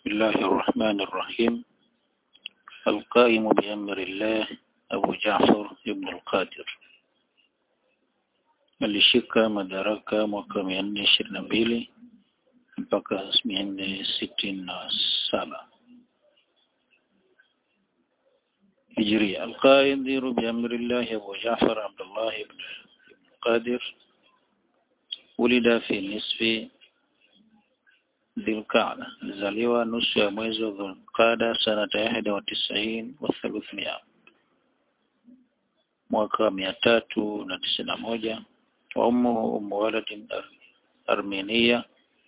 بسم الله الرحمن الرحيم القائم بأمر الله أبو جعفر ابن القادر alishika madaraka mwaka mia nne ishirini na mbili mpaka mia nne sitini na saba هجرية القائد بأمر الله أبو جعفر عبد الله بن قادر ولد في نصف ذي القعدة zaliwa nusu ya mwezi wa Dhulqada sanata ihda wa tisaini wa thuluthmia mwaka mia tatu na tisini na moja wa ummuhu ummu waladin Armenia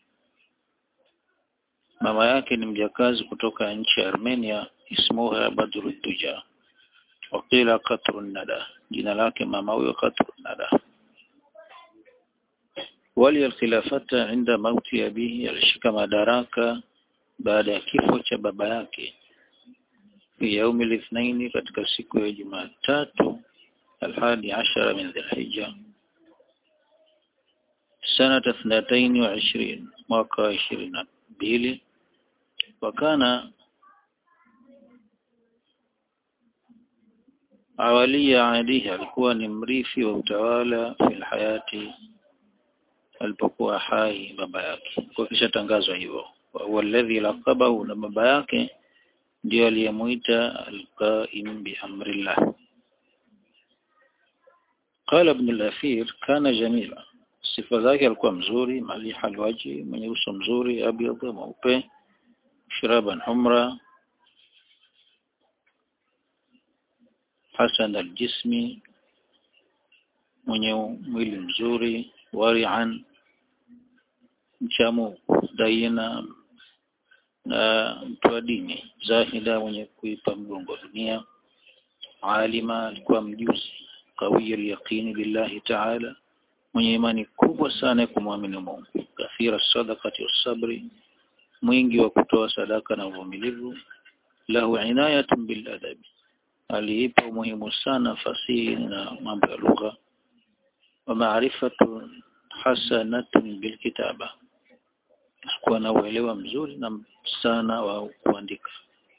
mama yake ni mjakazi kutoka nchi ya Armenia ismuha Badruduja wakila Qatrun Nada jina lake mama huyo Qatrun Nada wali alkhilafata inda mauti abihi alishika madaraka baada ya kifo cha baba yake fi yaumi lithnaini katika siku ya Jumatatu alhadi ashara min dhilhijja sanata thnataini wa ishirini mwaka wa ishirini na mbili wakana awalia alihi alikuwa ni mrithi wa utawala fil hayati alipokuwa hai baba yake kwa kisha tangazwa hivyo wa alladhi laqabahu na baba yake ndio aliyemuita alqaim bi amrillah قال ابن الأثير كان جميلا sifa zake alikuwa mzuri maliha alwaji mwenye uso mzuri abyad mweupe shiraban humra hasan aljismi mwenye mwili mzuri wari'an mchamu daina na mtu wa dini zahida mwenye kuipa mgongo dunia alima alikuwa mjuzi qawiy al-yaqini billahi ta'ala mwenye imani kubwa sana kumwamini Mungu kathira sadaqati wasabri mwingi wa kutoa sadaka na uvumilivu lahu inayatun bil adabi aliipa umuhimu sana fasihi na mambo ya lugha wa maarifatu hasanatun bil kitaba kuwa na uelewa mzuri na sana wa kuandika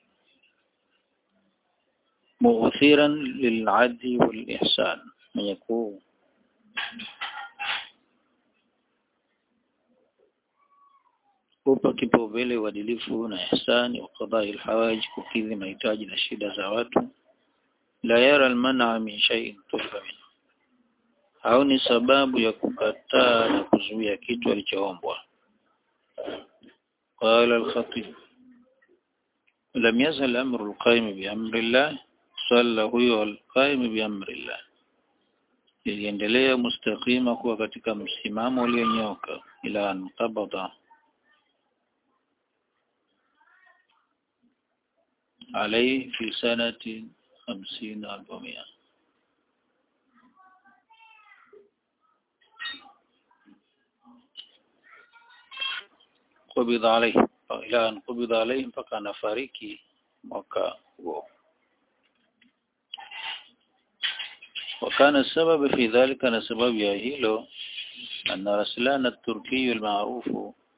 mu'thiran lil'adli wal ihsan mwenye ku kupa kipaumbele uadilifu na ihsani wa qadai alhawaj kukidhi mahitaji na shida za watu la yara almana min shay'in tufa min au ni sababu ya kukataa na kuzuia kitu alichoombwa قال الخطيب لم يزل أمر القائم بأمر الله صلى هو القائم بأمر الله iliendelea mustaqima kuwa katika msimamo ulionyooka ila anqabada عليه في سنة خمسين أربعمائة قبض عليه إلى أن قبض عليه فكان فاريكي mwaka huo وكان السبب في ذلك أن سبب يا هيلو أن رسلان التركي المعروف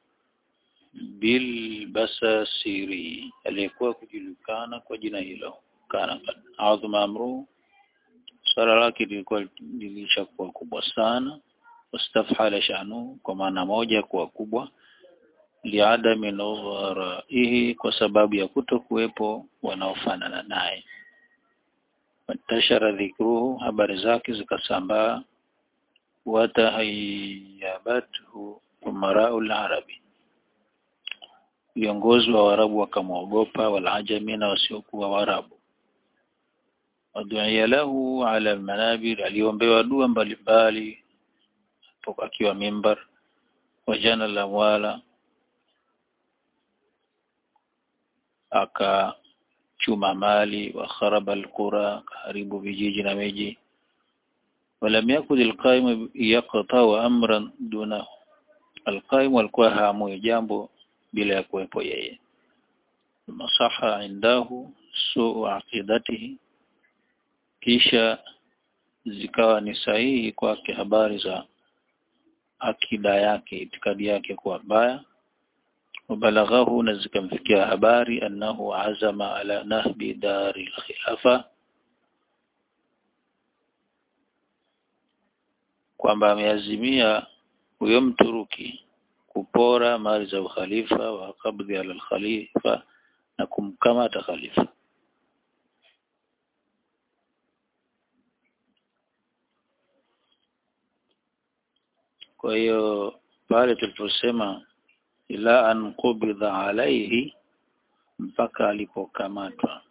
bilbasasiri aliyekuwa kujulikana kwa jina hilo kana adhma amru swala lake lilikuwa lilishakuwa kubwa sana wastafhala shanu kwa maana moja kuwa kubwa liadami nudharaihi kwa sababu ya kuto kuwepo wanaofanana naye watashara dhikruhu habari zake zikasambaa watahayabathu umarau arabi viongozi wa Waarabu wakamwogopa walajami na wasiokuwa Waarabu waduia lahu ala almanabir aliombewa dua mbalimbali akiwa mimbar wajana la wala akachuma mali wa kharaba alqura karibu vijiji na miji ولم يكن القائم يقطع امرا دونه القائم alikuwa haamui jambo bila ya kuwepo yeye masaha indahu suu aqidatihi kisha zikawa ni sahihi kwake habari za akida yake itikadi yake kuwa mbaya wabalaghahu na zikamfikia habari annahu azama ala nahbi dari khilafa kwamba ameazimia huyo Mturuki kupora mali za ukhalifa wa kabdhi ala khalifa na kumkamata khalifa kwa hiyo pale tuliposema ila an qubidha alaihi mpaka alipokamatwa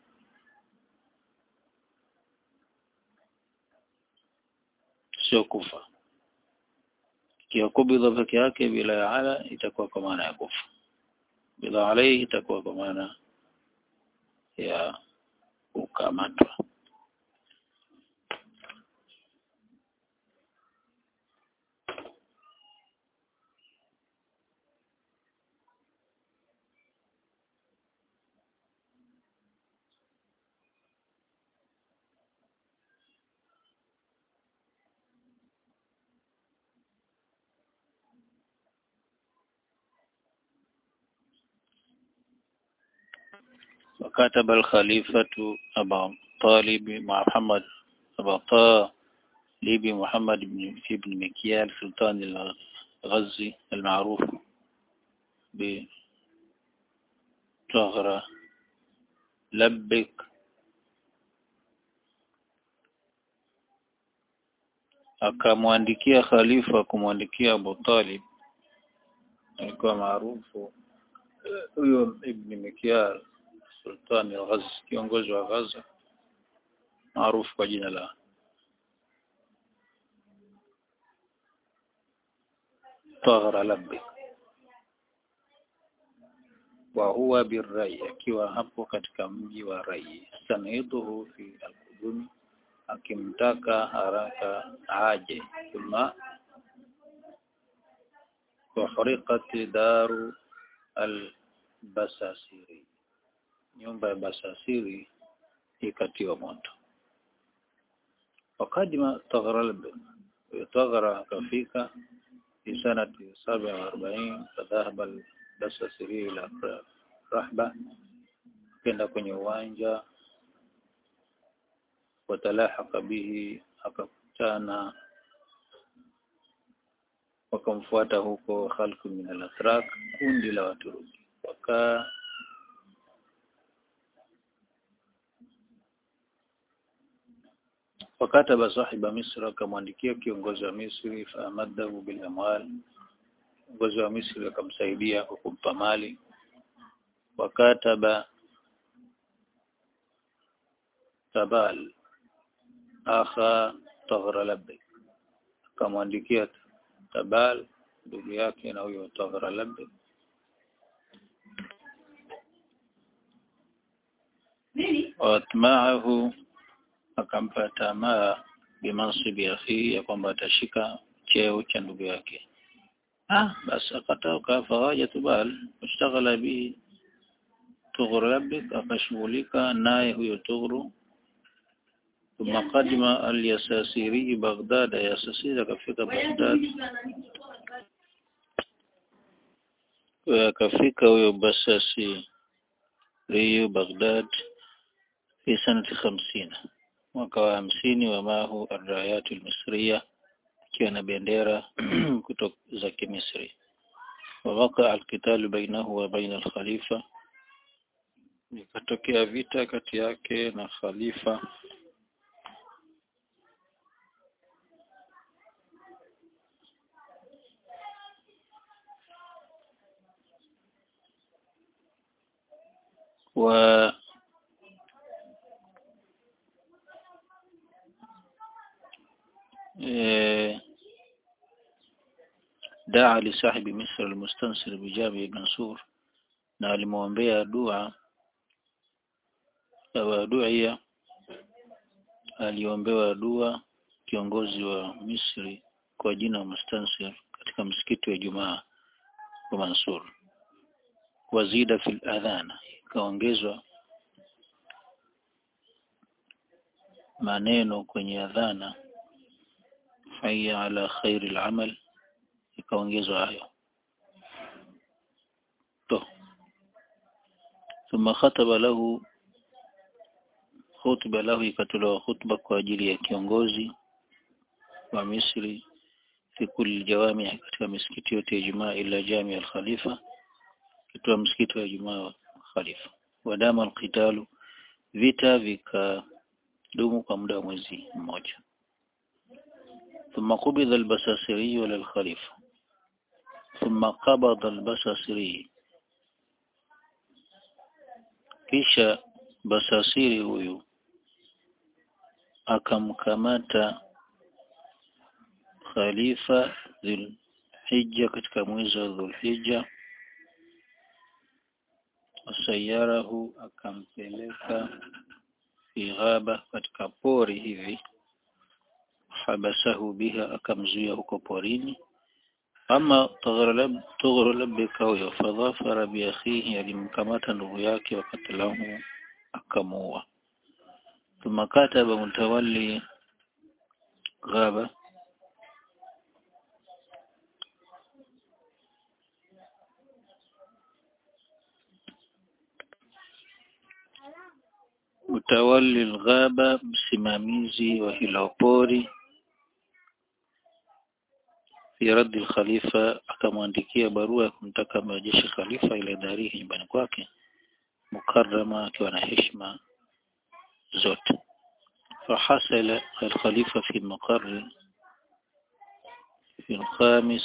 sio kufa ikiwa kubidha peke yake bila ya ala itakuwa kwa maana ya kufa bila alaihi itakuwa kwa maana ya kukamatwa وكتب الخليفة أبا طالب مع محمد أبا طالب محمد بن ابن مكيال سلطان الغزي المعروف بطغرة لبك akamwandikia khalifa kumwandikia Abu Talib alikuwa maarufu huyo Ibn Mikyal sultani al-Ghaz kiongozi wa Gaza maarufu kwa jina la Taghra Labbi wa huwa birrai akiwa hapo katika mji wa Rai samiduhu fi al-qudumi akimtaka haraka aje thumma وحرقت دار البساسيري nyumba ya Basasiri ikatiwa moto wakadima Taghralb Taghra akafika fi sanati 47 fadhahaba al-Basasiri ila Rahba kenda kwenye uwanja watalahaka bihi akakutana wakamfuata huko khalqu min al-atrak kundi la Waturuki wakaa wakataba sahiba Misri akamwandikia kiongozi wa Misri faamadahu bil amwal kiongozi wa Misri akamsaidia kwa kumpa mali wakataba tabal akha Taghralabik akamwandikia tabal ndugu yake na huyo Taghralabik watmaahu akampa tamaa bimansibi akhi ya kwamba atashika cheo cha ndugu yake ah basi akatoka fawaja tubal washtaghala bihi Tughrabik akashughulika naye huyo Tughru thumma qadima al-Yasasiri Baghdad Yasasiri akafika Baghdad akafika huyo Basasi Riyu Baghdad fi sanati 50 mwaka wa hamsini wa mahu arrayatu almisriya ikiwa na bendera kutoka za Kimisri wawaka alqitalu bainahu wa baina alkhalifa ikatokea vita kati yake na khalifa wa دعا لصاحب مصر المستنصر بجامع منصور na alimwombea dua wa duia aliombewa dua kiongozi wa Misri kwa jina Mustansir katika msikiti wa Jumaa wa Mansur wazida fil adhana ikaongezwa maneno kwenye adhana hayya ala khairil amal ikaongezwa hayo to thumma khataba lahu khutba lahu ikatolewa khutba kwa ajili ya kiongozi wa Misri fi kulli jawami katika misikiti yote ya Ijumaa ila jami al-Khalifa kitoa msikiti wa Ijumaa wa Khalifa wadama alqitalu vita vikadumu kwa muda wa mwezi mmoja ثم قبض البساسري على الخليفة ثم قبض البساسري kisha basasiri huyu akamkamata khalifa dhulhijja katika mwezi wa dhulhijja wasayarahu akampeleka fi ghaba katika pori hivi habasahu biha akamzuia huko porini ama tughrulabika huyo fadhafara biakhihi alimkamata ndugu yake wakatilahu akamuua thumma kataba mutawalli ghaba mutawalli alghaba msimamizi wa hilo pori fi raddi al-khalifa akamwandikia barua ya kumtaka mrejeshe khalifa ile darihi nyumbani kwake mukarrama akiwa na heshima zote فحصل الخليفة في مقر في الخامس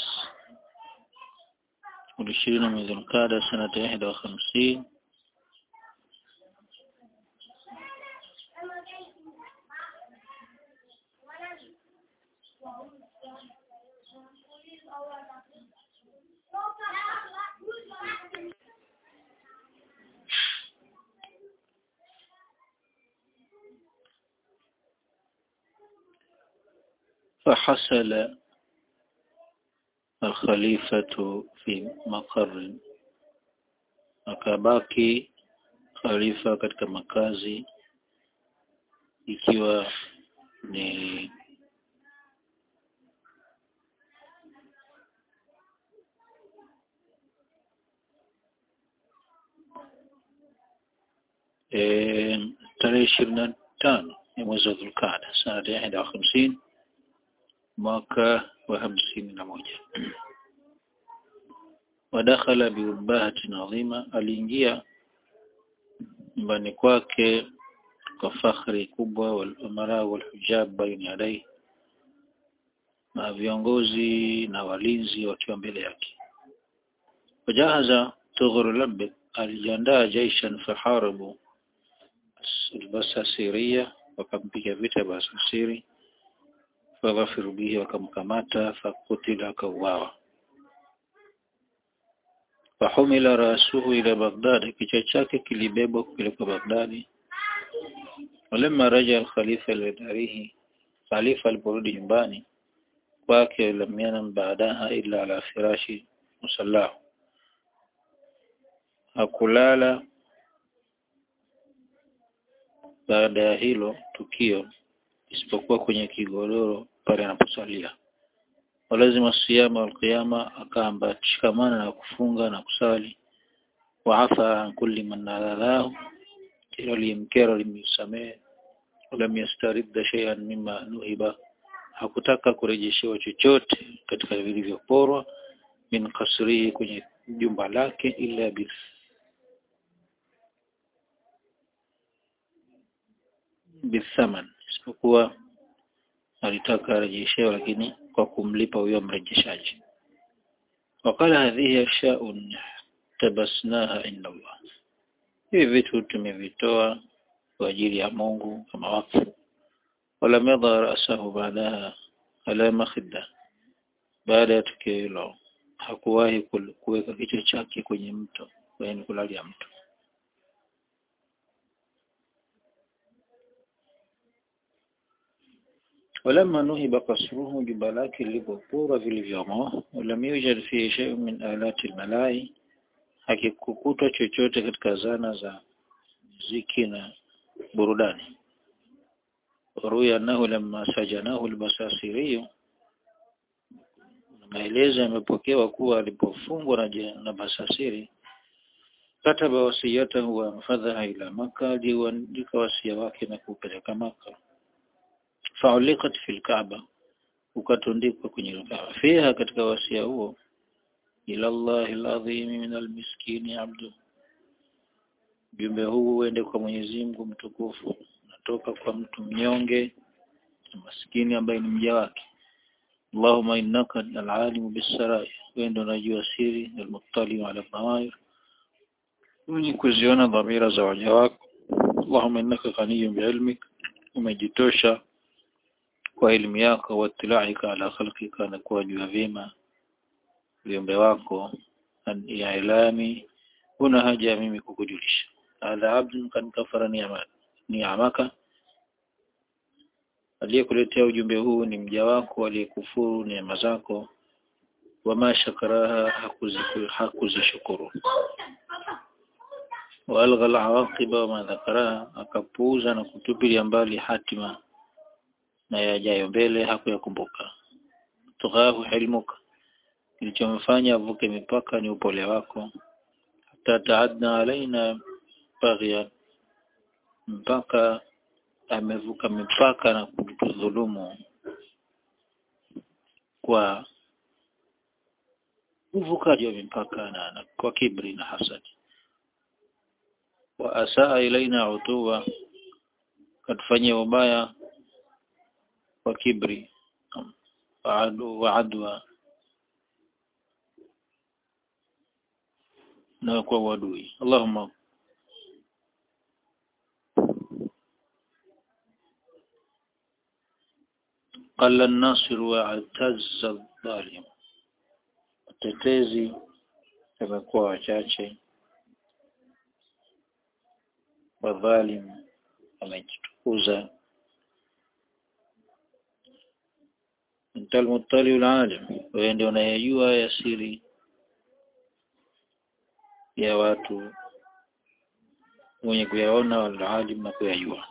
والعشرين من ذي القعدة سنة واحد وخمسين فحصل الخليفة في مقر akabaki khalifa katika makazi ikiwa ni e, tarehe ishirini na tano ya mwezi wa Dhulqaada sanata ya ihda wa hamsini mwaka wa hamsini na moja wadakhala biubahatin adhima aliingia nyumbani kwake kwa fakhri kubwa walamara walhujab baina yadai na viongozi na walinzi wakiwa mbele yake wajahaza tughrulab alijiandaa jaishan faharabu albasasiria wakampiga vita basasiri faghafiru bihi wakamkamata fakutila akauawa fahumila rasuhu ila Baghdad kichwa chake kilibebwa kupelekwa Baghdadi walamma raja al-khalifa ila darihi khalifa aliporudi nyumbani kwake lam yanam baadaha illa ala firashi musallahu hakulala baada ya hilo tukio isipokuwa kwenye kigodoro pale anaposalia walazima siyama walqiyama akaamba shikamana na kufunga na kusali waafa an kulli man nadhalahu kila liyemkera limsamehe walam yastaridda shay'an mimma nuhiba hakutaka kurejeshewa chochote katika vilivyoporwa min kasrihi kwenye jumba lake ila bis bithaman isipokuwa alitaka arejeshewe lakini kwa kumlipa huyo mrejeshaji wakala hadhihi ashaun tabasnaha inda Allah hivi vitu tumevitoa kwa ajili ya Mungu kama wakfu wala madha rasahu baadaha ala makhidda baada ya tukio hilo hakuwahi kuweka kichwa chake kwenye mto yaani kulalia mto ولما نهب قصره jumba lake lilipopura vilivyomo ولم يوجد فيه شيء من آلات الملاي hakikukutwa chochote katika zana za muziki na burudani ruya annahu lamma sajanahu albasasiri maelezo yamepokewa kuwa alipofungwa na, na basasiri kataba wasiyatahu wa fadhaha ila Makka aliuandika wasia wake na kupeleka Makka fauliqat fil Kaaba ukatundikwa kwenye Kaaba fiha katika wasia huo ila Allah alazim min almiskini abdu jumbe huu uende kwa Mwenyezi Mungu mtukufu natoka kwa mtu mnyonge maskini ambaye ni mja wake Allahumma innaka al-alimu bis-sarai wewe ndio unajua siri al-muttali ala dhawair mwenye kuziona dhamira za waja wako Allahumma innaka ghaniyun bi'ilmik umejitosha kwa elimu yako wa tilaika ala khalqika na kuwajua vyema viumbe wako ya ilami una haja ya mimi kukujulisha hadha abdun kan kafara ni'ama ni'amaka aliyekuletea ujumbe huu ni mja wako aliyekufuru neema zako wama shakaraha hakuzishukuru walgha alawaqiba wama dhakaraha akapuuza na kutupilia mbali hatima na yajayo mbele hakuyakumbuka tughahu ilmuka kilichomfanya avuke mipaka ni upole wako hata taadna alaina baghya mpaka amevuka mipaka na kutudhulumu kwa uvukaji wa mipaka na, na kwa kibri na hasadi wa asaa ilaina utuwa katufanyia ubaya kwa kibri wa adwa na kwa uadui Allahumma قل الناصر واعتز الظالم watetezi wamekuwa wachache wadhalim wamejitukuza mtalmutali alalim wewe ndio unayejua ya siri ya watu mwenye kuyaona walalim na kuyajua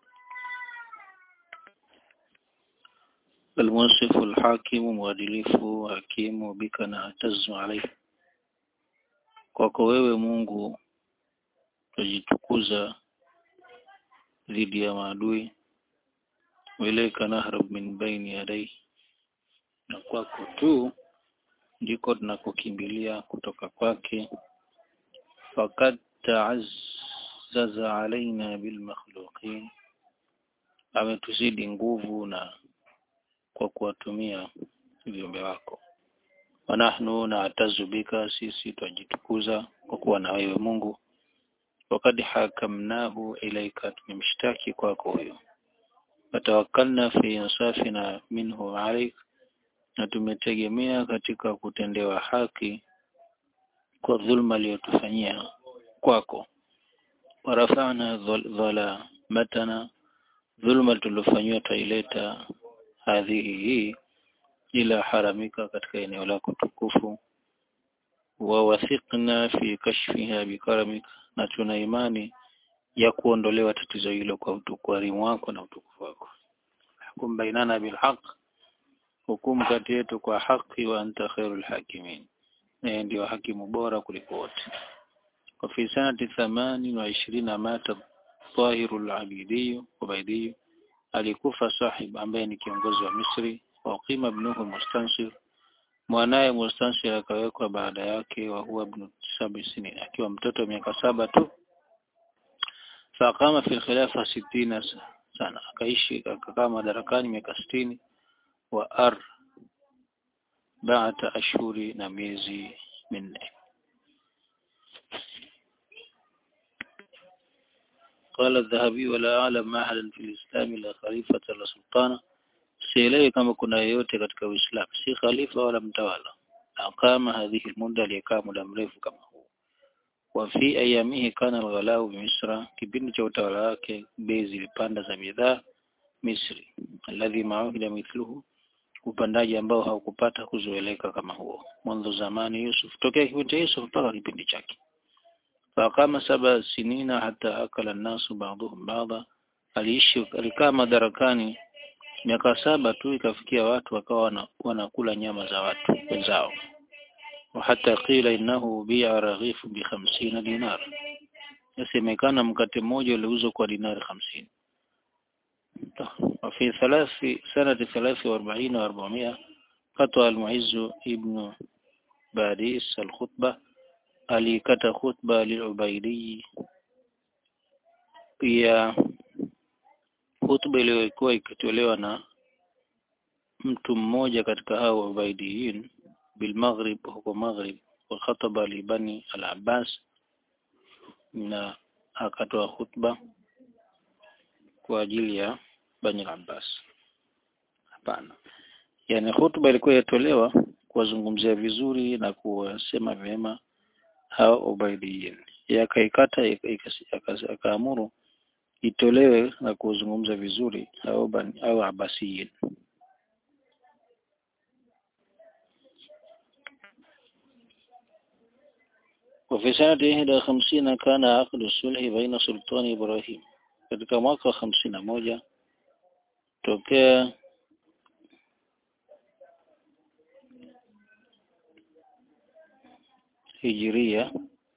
المنصف الحاكم مwadilifu hakimu bika na atazu alayhi kwako wewe Mungu tujitukuza dhidi ya maadui wilaika nahrab min baini yadai na kwako tu ndiko tunakokimbilia kutoka kwake fakad ta'azzaza alaina bil makhluqin ametuzidi nguvu na kwa kuwatumia viumbe wako wanahnu na atazu bika sisi twajitukuza kwa kuwa na wewe Mungu wakad hakamnahu ilaika tumemshtaki kwako huyo watawakkalna fi insafina minhu alaik na tumetegemea katika kutendewa haki kwa dhulma aliyotufanyia kwako warafana dhalamatana dhulma tulofanywa taileta hadhihi hii ila haramika katika eneo lako tukufu wa wathiqna fi kashfiha bikaramika na tuna imani ya kuondolewa tatizo hilo kwa utukarimu wako na utukufu wako hukum bainana bilhaq hukumu kati yetu kwa haki wa anta khairul hakimin na ndio hakimu bora kuliko wote wa fi sanati 28 mata tahirul abidi ubaidi alikufa sahib ambaye ni kiongozi wa Misri wa qima ibnuhu mustansir mwanaye mustansir akawekwa baada yake wa huwa ibn sabi sinin akiwa mtoto miaka saba tu faqama fi khilafa sitina sana akaishi akakaa madarakani miaka sitini wa ar baata ashhuri na miezi minne قال الذهبي ولا أعلم أحدا في الإسلام لا خليفة ولا سلطانا sielewi kama kuna yeyote katika Uislamu si khalifa wala mtawala akama hadhihi almuda aliyekaa muda mrefu kama huu wa fi ayamihi kana alghalau misra kipindi cha utawala wake bei zilipanda za bidhaa Misri alladhi ma'uhida mithluhu upandaji ambao haukupata kuzoeleka kama huo mwanzo zamani Yusuf tokea kipindi cha Yusuf mpaka kipindi chake faqama saba sinina hata akala nasu ba'dhum ba'dha aliishi alikaa madarakani miaka saba tu ikafikia watu wakawa wana, wanakula nyama za watu wenzao وحتى قيل إنه بيع رغيف بخمسين دينار yasemekana mkate mmoja uliuzwa kwa dinari hamsini وفي ثلاث سنة ثلاث وأربعين وأربعمائة قطع المعز ابن باريس الخطبة alikata khutba lilubaidi pia khutba iliyokuwa ikitolewa na mtu mmoja katika hao ubaidiyin bilmaghrib huko maghrib wa khataba libani al-abbas na akatoa khutba kwa ajili ya bani al-abbas hapana yani khutba ilikuwa yatolewa kuwazungumzia vizuri na kuwasema vyema hao ubaidiyin yakaikata akaamuru itolewe na kuzungumza vizuri hao bani au abasiyin وفي سنة إحدى خمسين كان عقد الصلح بين سلطان إبراهيم katika mwaka wa hamsini na moja tokea hijiria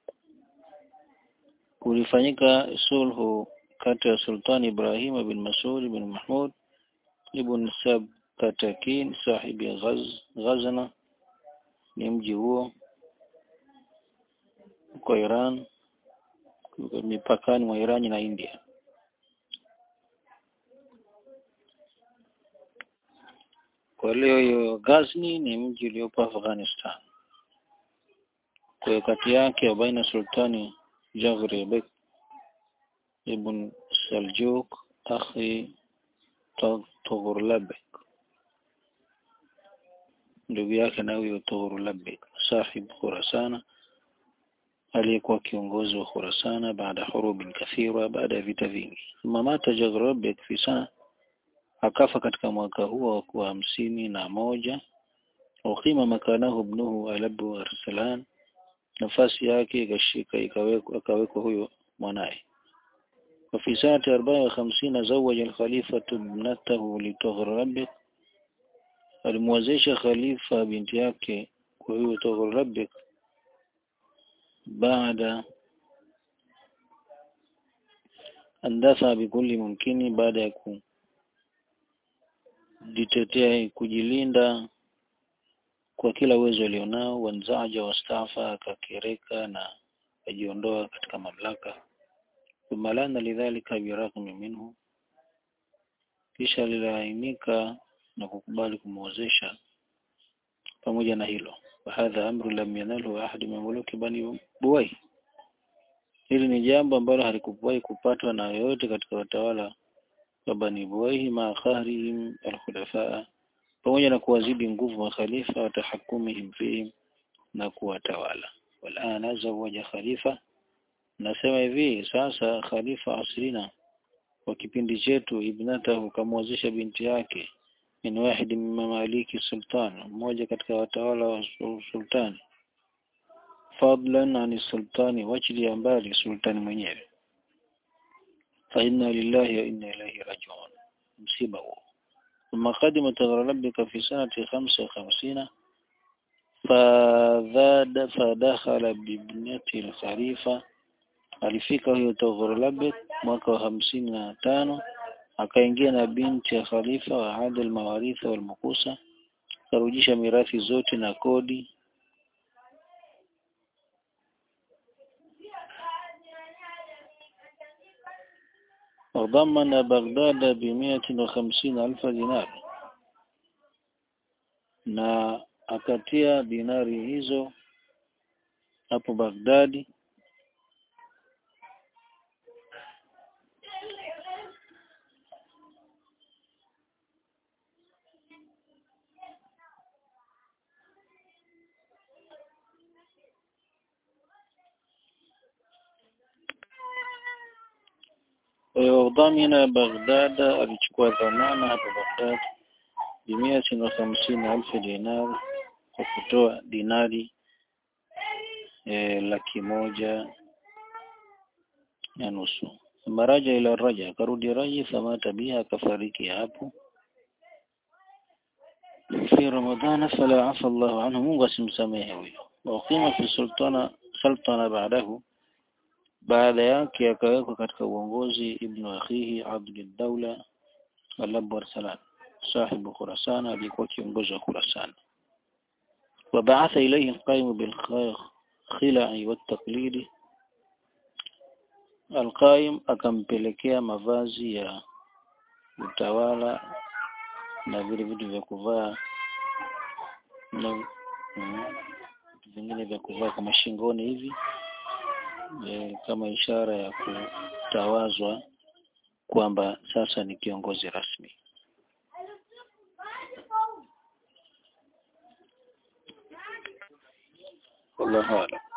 kulifanyika sulhu kati ya Sultan Ibrahim bin Mas'ud bin Mahmud ibn Sabkatakin sahibi Ghaz Ghazna ni mji huo kwa Iran mipakani mwa Irani na India kwa leo hiyo Ghazni ni mji uliopo Afghanistan kwa kati yake baina sultani Jagri Bek ibn Saljuk akhi Tughrlabek ndugu yake na huyo Tughrlabek sahib Khurasana aliyekuwa kiongozi wa Khurasana baada hurubin kathira baada ya vita vingi thumma mata Jaghrlabek fi sana akafa katika mwaka huo wa hamsini na moja ukima makanahu ibnuhu Alabu Arsalan nafasi yake ikashika ikawekwa akawekwa huyo mwanaye وفي سنة أربعة وخمسين زوج الخليفة ابنته لتغربك alimwezesha khalifa binti yake kwa hiyo Tughrabik baada andafa bikulli mumkini baada ya kujitetea kujilinda kwa kila uwezo alionao wanzaja wastafa akakereka na ajiondoa katika mamlaka thumma lana lidhalika biraqmi minhu kisha alilainika na kukubali kumwozesha pamoja na hilo wahadha amru lam yanalhu ahad min muluki bani buwai hili ni jambo ambalo halikuwahi kupatwa na yoyote katika watawala wa bani buwai ma khahrihim alkhulafaa pamoja na kuwazidi nguvu makhalifa wa tahakumihim fihim na kuwatawala walana zawaja khalifa nasema hivi sasa khalifa asrina wa kipindi chetu ibnatahu kamwozesha binti yake min wahid min mamaliki sultan mmoja katika watawala wa sultani fadlan ani sultani wachili mbali sultani mwenyewe fa inna lillahi wa inna ilaihi rajiun msiba huo ثم قدم تغرلبك في سنة خمسة وخمسين فذاد فدخل بابنة الخليفة alifika huyo Toghrolabek mwaka wa hamsini na tano akaingia na binti ya khalifa wa adil mawaritha wal mukusa akarudisha mirathi zote na kodi وضمن بغداد بمئة وخمسين ألف دينار na akatia dinari hizo hapo Baghdadi wadhamina Baghdad alichukua dhamana hapa Baghdad bimia na hamsini alfu dinar kwa kutoa dinari e, laki moja na nusu maraja ila raja akarudi raji famata biha akafariki hapo fi ramadhana fala afa Allahu anhu Mungu asimsamehe huyo وقيم في السلطنة سلطنة بعده baada yake akawekwa katika uongozi ibnu akhihi Abdul Dawla al Arsalan sahibu Khurasan alikuwa kiongozi wa Khurasan وبعث إليه القائم بالخلع والتقليد القائم akampelekea mavazi ya utawala na vile vitu vya kuvaa na vitu vingine vya kuvaa kama shingoni hivi e, kama ishara ya kutawazwa kwamba sasa ni kiongozi rasmi wallahu a'lam